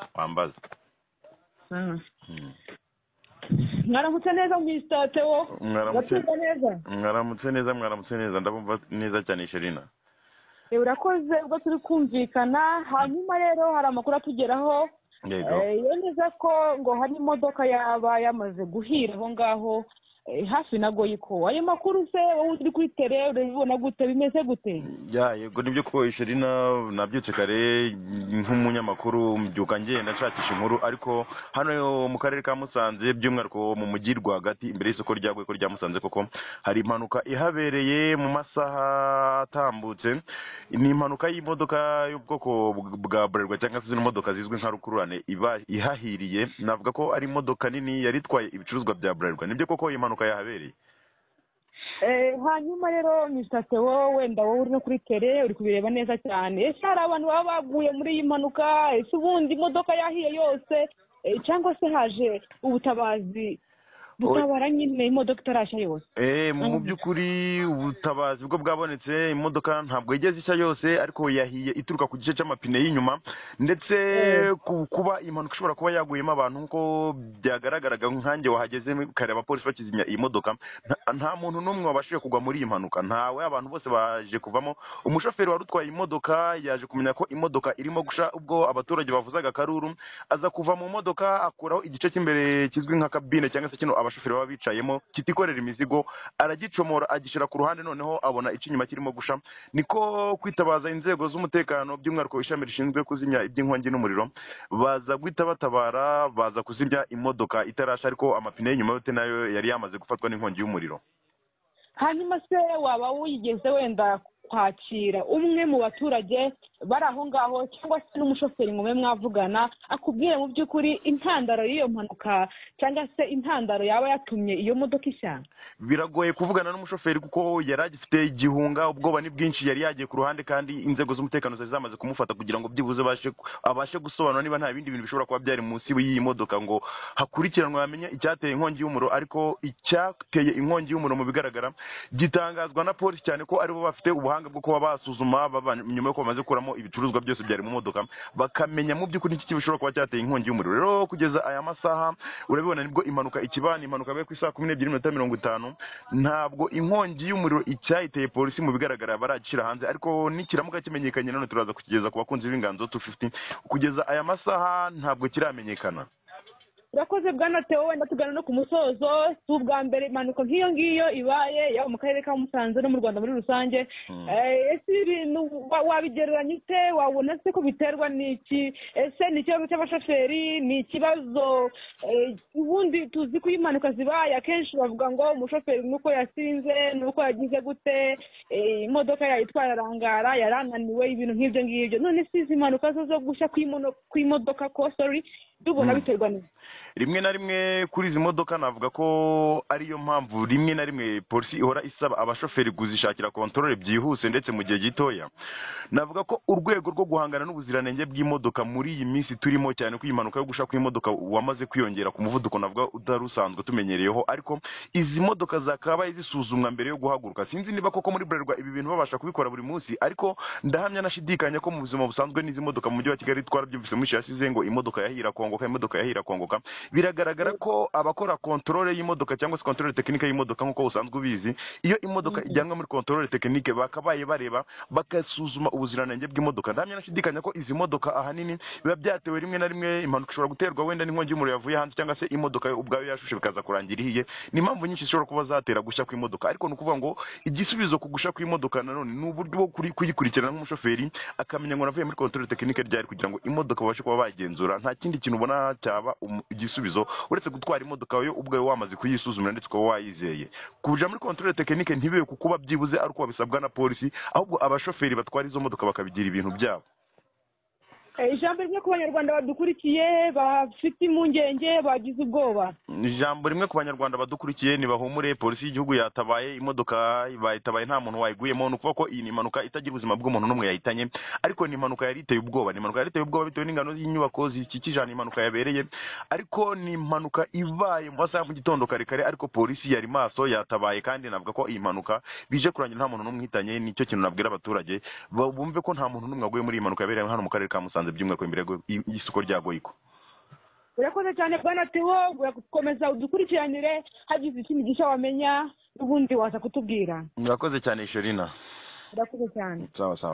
twambaza mwaramutse neza mwisita tewo Mwaramutse. Urabyumva neza mwaramutse neza mwaramutse neza ndabumva neza cyane sherina Eh, urakoze ubwo turi kumvikana hanyuma rero hari amakuru atugeraho yego Eh, yemeza ko ngo hari imodoka yaba yamaze guhira aho ngaho eh, hafi na goyiko ayo makuru se wowe uri kuri tere urabibona gute bimeze gute ya yego nibyo ko sherina nabyutse kare nk'umunyamakuru mbyuka ngenda nshakisha inkuru ariko hano mu karere ka musanze by'umwihariko mu mujyi rwagati imbere y'isoko rya Gweko rya musanze koko hari impanuka ihabereye mu masaha atambutse ni impanuka y'imodoka y'ubwoko bwa burerwa cyangwa se zino modoka zizwi nka rukururane iba ihahiriye navuga ko ari imodoka nini yari itwaye ibicuruzwa bya burerwa nibyo koko iyi mpanuka yahabereye Eh, hanyuma rero mr tewo wenda wowe uri no kuri tere uri kubireba neza cyane ese hari abantu baba baguye muri iyi mpanuka ese ubundi imodoka yahiye yose eh, cyangwa se haje ubutabazi butabara nyine imodoka itarashya yose Eh, mu Mm. by'ukuri ubutabazi bwo bwabonetse imodoka ntabwo igeze ishya yose ariko yahiye ituruka ku gice cy'amapine y'inyuma ndetse ku- kuba impanuka ishobora kuba yaguyemo abantu nkuko byagaragaraga nkanjye wahageze kare abapolisi bakizimya iyi modoka nta- nta muntu n'umwe wabashije kugwa muri iyi mpanuka ntawe abantu bose baje kuvamo umushoferi wari utwaye imodoka yaje kumenya ko imodoka irimo gusha ubwo abaturage bavuzaga akaruru aza kuva mu modoka akuraho igice cy'imbere kizwi nka kabine cyangwa se kino abashoferi baba bicayemo kitikorera imizigo aragicomora agishyira ku ruhande noneho abona icy'inyuma kirimo gusha niko kwitabaza inzego z'umutekano by'umwihariko ishami rishinzwe kuzimya iby'inkongi n'umuriro baza guhita batabara baza kuzimya imodoka itarasha ariko amapine y'inyuma yote nayo yari yamaze gufatwa n'inkongi y'umuriro hanyuma se waba wigeze wenda kwakira umwe mu baturage bari aho ngaho cyangwa se n'umushoferi ngo mube mwavugana akubwire mu by'ukuri intandaro y'iyo mpanuka cyangwa se intandaro yaba yatumye iyo modoka ishya biragoye kuvugana n'umushoferi kuko yari agifite igihunga ubwoba ni bwinshi yari yagiye ku ruhande kandi inzego z'umutekano zari zamaze kumufata kugira ngo byibuze bashe- abashe gusobanura niba nta bindi bintu bishobora kuba byari munsi y'iyi modoka ngo hakurikiranwe bamenye icyateye inkongi y'umuriro ariko icyateye inkongi y'umuriro mu bigaragara gitangazwa na polisi cyane ko aribo bafite ubuhanga bwo kuba basuzuma baba- nyuma yuko bamaze gukuramo ibicuruzwa byose byari mu modoka bakamenya mu by'ukuri iki bishobora kuba cyateye inkongi y'umuriro rero kugeza aya masaha urabibona nibwo impanuka ikiba ni impanuka yabaye ku isaha kumi n'ebyiri n'iminota mirongo itanu ntabwo inkongi y'umuriro icyayiteye polisi mu bigaragara baragishyira hanze ariko nikiramuka kimenyekanye none turaza kukigeza ku bakunzi b'inganzo tu kugeza aya masaha ntabwo kiramenyekana urakoze bwana Theo wenda tugana no ku musozo si ubwa mbere impanuka nk'iyo ngiyo ibaye yaba mu karere ka musanze no mu rwanda muri rusange Mm. Eh, ese ibintu wa- wabigereranya ute wabona se ko biterwa n'iki ese ni ikibazo cy'abashoferi ni ikibazo eh, ubundi tuzi ko iyo impanuka zibaye akenshi bavuga ngo umushoferi nuko yasinze nuko yagize gute eh, imodoka yayitwaye arangara yarananiwe ibintu nk'ibyo ngibyo none si izi mpanuka zo zo gushya kw'imono- kw'imodoka ko sorry tubona Mm. biterwa n'iki rimwe na rimwe kuri izi modoka navuga ko ariyo mpamvu rimwe na rimwe polisi ihora isaba abashoferi kuzishakira kontorore byihuse ndetse mu gihe gitoya navuga ko urwego rwo guhangana n'ubuziranenge bw'imodoka muri iyi minsi turimo cyane ko iyi mpanuka yo gusha kw'imodoka wamaze kwiyongera ku muvuduko navuga utari usanzwe tumenyereyeho ariko izi modoka zakabaye zisuzumwa mbere yo guhaguruka sinzi niba koko muri burerwa ibi bintu babasha kubikora buri munsi ariko ndahamya nashidikanya ko mu buzima busanzwe n'izi modoka mu mujyi wa kigali twarabyumvise mu yasize ngo imodoka yahira kongoka imodoka yahira kongoka biragaragara ko abakora kontorore y'imodoka cyangwa se kontorore tekinike y'imodoka nk'uko usanzwe ubizi iyo imodoka ijyanwe muri kontorore tekinike bakabaye bareba bagasuzuma ubuziranenge bw'imodoka ndahamya nashidikanya ko izi modoka ahanini biba byatewe rimwe na rimwe impanuka ishobora guterwa wenda n'inkongi y'umuriro yavuye hanze cyangwa se imodoka ubwayo yashushe bikaza kurangira ihiye ni impamvu nyinshi zishobora kuba zatera gushya kw'imodoka ariko ni ukuvuga ngo igisubizo ku gusha kw'imodoka nanone ni uburyo bwo kuri- kuyikurikirana nk'umushoferi akamenya ngo navuye muri kontorore tekinike ryari kugira ngo imodoka babashe kuba bagenzura nta kindi kintu ubona cyaba um- igisubizo uretse gutwara imodoka yo ubwayo wamaze kuyisuzumira ndetse ukaba wayizeye kuja muri kontorore tekinike ntibibe ku kuba byibuze ari uko babisabwa na polisi ahubwo abashoferi batwara izo modoka bakabigira ibintu byabo Eh, ijambo rimwe ku banyarwanda badukurikiye bafite impungenge bagize ubwoba ijambo rimwe ku banyarwanda badukurikiye ntibahumure polisi y'igihugu yatabaye imodoka bayitabaye nta muntu wayiguyemo ni ukuvuga ko iyi ni impanuka itagira ubuzima bw'umuntu n'umwe yahitanye ariko ni impanuka yari iteye ubwoba ni impanuka yari iteye ubwoba bitewe n'ingano y'inyubako zikikije ahantu impanuka yabereye ariko ni impanuka ibaye mu masaha mu gitondo kare kare ariko polisi yari maso yatabaye kandi navuga ko iyi mpanuka bije kurangira nta muntu n'umwe uhitanye nicyo kintu nabwira abaturage ba- bumve ko nta muntu n'umwe waguye muri iyi mpanuka yabereye hano mu karere ka musanze by'umwihariko imbere y'isoko rya goyiko urakoze cyane bwana tiwo urakomeza udukurikiranire hagize ikindi gishya wamenya n'ubundi waza kutubwira murakoze cyane sherina urakoze cyane sawa sawa